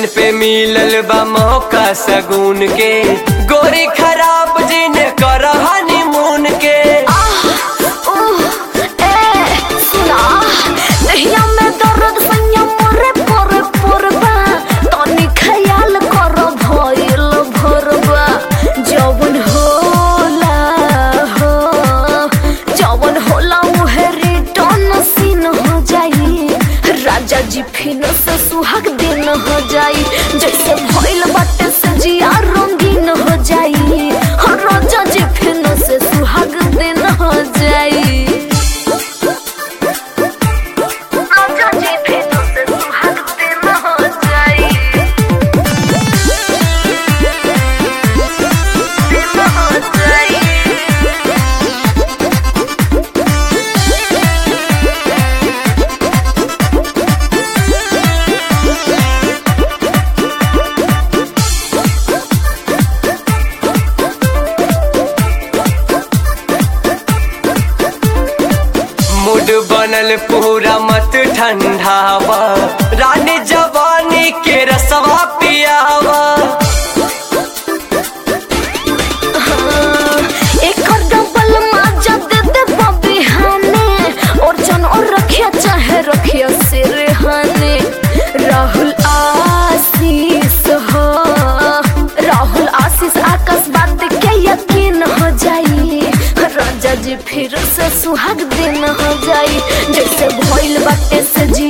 दिन पे मिलल बा मौका सगुन के गोरी खराब जिन कर हनीमून के आह, उह, ए, सुना, देहिया में दर्द सैया मोरे पोरे पोरबा, तनी ख्याल कर भइल भोरबा। जवन होला हो, जवन होला उहे रिटर्न सीन हो जाई राजा जी फिर से सुहाग दिन हो जाई जैसे भइल बाटे से जिया रंगीन हो जाई हाँ, राजा जी फिर से सुहाग दिन हो जाई राजा जी फिर से सुहाग दिन हो जाई दिन हो जाई मूड बनल पूरा मत ठंडावा रानी जवानी के रसवा पियावा एकर डबल माजा दे दे बबिहाने और जन और रखिया चाहे रखिया सिरहाने राहुल आशीष हो राहुल आशीष आकाश बात के यकीन हो जाई राजा जी फिर से सुहाग दिन हो जाई जैसे भइल बाटे से जी